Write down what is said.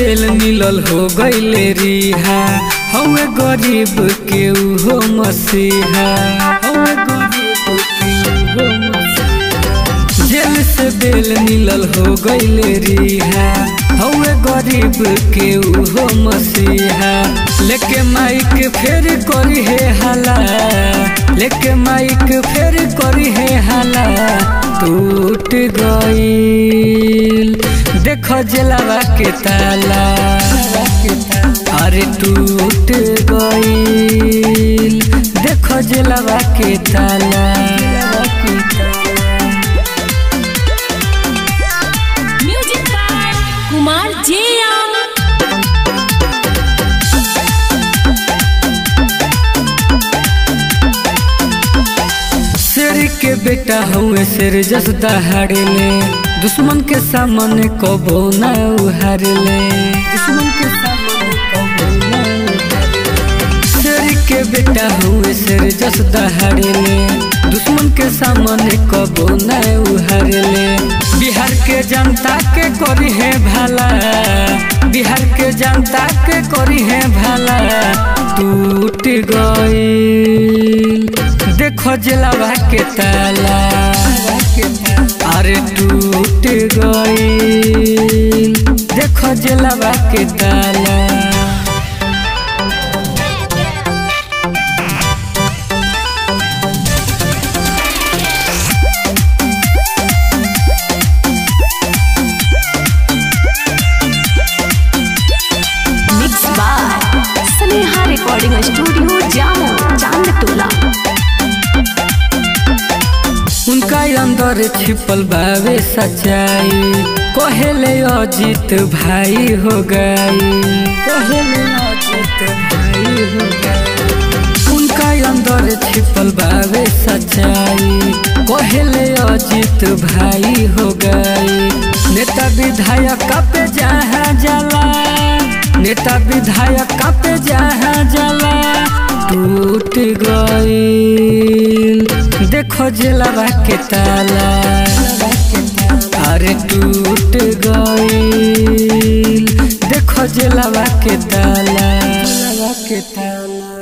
बेल मिलल हो गईले रिहा हवे गरीब के उहो मसीहा हवे गरीब के उहो मसीहा जेल से बेल मिलल हो गईले रिहा हवे गरीब के उहो मसीहा लेके माइक फेर करी है हाला लेके माइक फेर करी है हाला टूट गईल देखो जलावा के ताला अरे टूट गईल देखो जलावा के ताला म्यूजिक बाय कुमार जियाम शेर के बेटा हुए शेर जस दहाड़ेले दुश्मन के सामने कबो न उहारले दुश्मन के सामने कबो न उहारले शेर के बेटा हुए शेर जस दहाड़ेले दुश्मन के सामने कबो न उहारले बिहार के जनता के करी है भाला बिहार के जनता के करी है भाला टूट गईल देखो जलावा के ताला अरे टूट गईल देखो जलावा के ताला mix by Sneha recording studio Jamo Chandtola उनका अंदर छिपल बावे सच्चाई कहेले अजीत भाई हो गई कहेले अजीत भाई हो गई उनका अंदर छिपल बावे सच्चाई कहेले अजीत भाई हो गई नेता विधायक पे जहाँ जाला नेता विधायक पे जहाँ जाला टूट गईल देखो जलावा के ताला अरे टूट गईल देखो जलावा के ताला के ताला